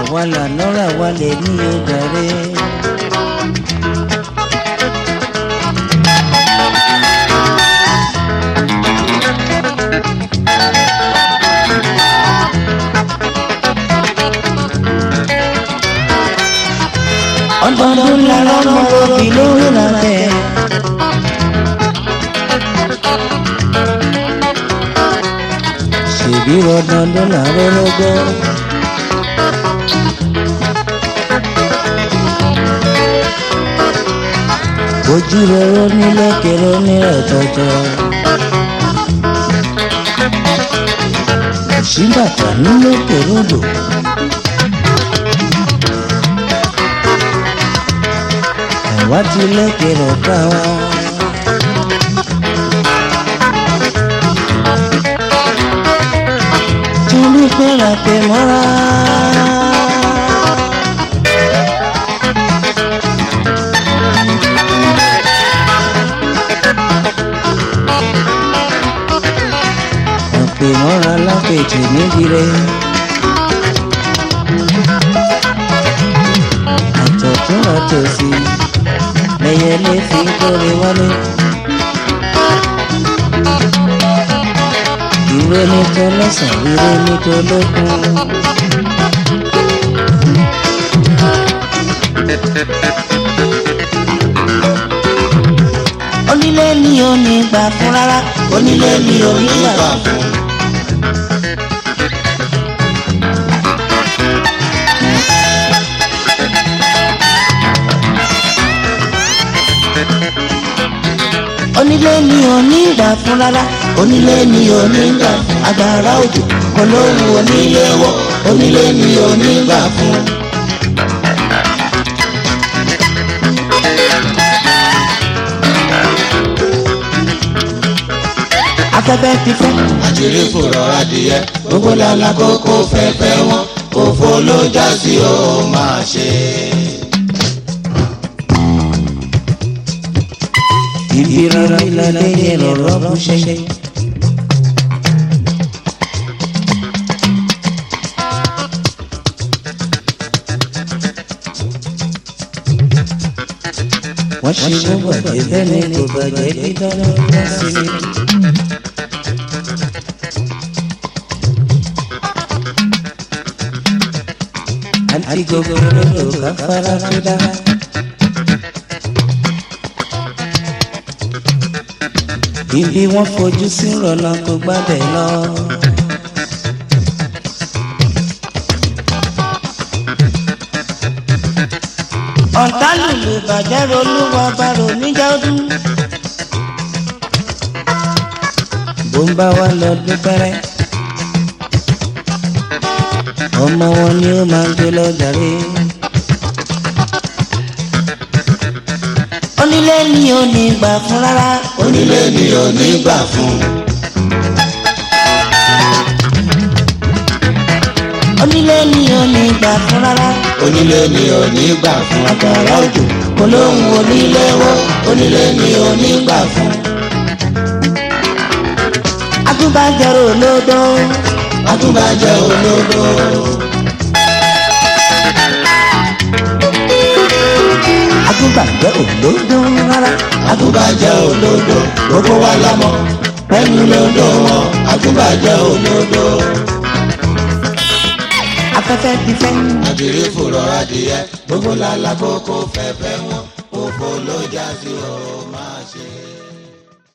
àwa lànà rà wá lè ní ojàre. ọdọọdún lára ọmọ òbí lórí làtẹ. ṣèbí ọdọọdún lára ọlọgbọ. ojú rẹrọ nílẹ̀kẹ̀rọ ní ẹ̀tọ́jọ́. òṣìbàtà nílẹ̀kẹ̀rọ dò. àwa ti lẹ́kẹ̀rọ ká wa. torí pé ra tẹ̀ mọ́ra. ọ̀pẹ̀ mọ́ra lápẹ̀tẹ̀ níbi rẹ̀. àtọ̀tún àtòsí lẹ́yẹlé fi kórè wálé. ìwé ní tó lọ́sàn ìwé ní tó lókun. onílé ni ò ní gbà fún rárá onílé ni ò ní gbà fún. onílé ni ò ní gbà fún rárá onílé ni ò ní gbà fún agbára òjò olóhùn onílé wọ onílé ni ò ní gbà fún. afẹ́fẹ́ ti fẹ́. àṣírí fòrọ̀ adìyẹ gbogbo lala kókó fẹ́fẹ́ wọn òfò ló já sí ó máa ṣe. ibi rárá ìlàlẹ́ yẹn lọ́rọ́ bú ṣẹ́ṣẹ́. wọ́n ṣe gbogbo àjẹ́ bẹ́ẹ̀ ni kò bàjẹ́ dídá lọ́wọ́ sí mi. àti gbogbo olódò káfárá tó dára. ibi wọ́n fojú sí rọ̀nà kò gbábẹ́ lọ. ọ̀tá lùlù bàjẹ́ rolúwa bàrò níjà ọdún. bó ń bá wa lọ dúpẹ́rẹ́ ọmọ wọn ni ó máa ń gbé lọ jàre. onílé ni ò ní gbà fún rárá. onílé ni ò ní gbà fún. onílé ni ò ní gbà fún rárá. onílé ni ò ní gbà fún. agbára òjò olóhùn onílé wọ onílé ni ò ní gbà fún. agúnbàjẹ́rò olódó. àtúbàjẹ́ olódò. agúnbàjẹ́ olódó rárá. àtúbàjẹ́ olódò gbogbo wa lámọ̀ pẹ̀lú lódò wọn àtúbàjẹ́ olódò. afẹ́fẹ́ ti fẹ́. àṣírí fòrọ̀ adìyẹ gbogbo lala kókó fẹ́fẹ́ wọn òfò ló já sí ó máa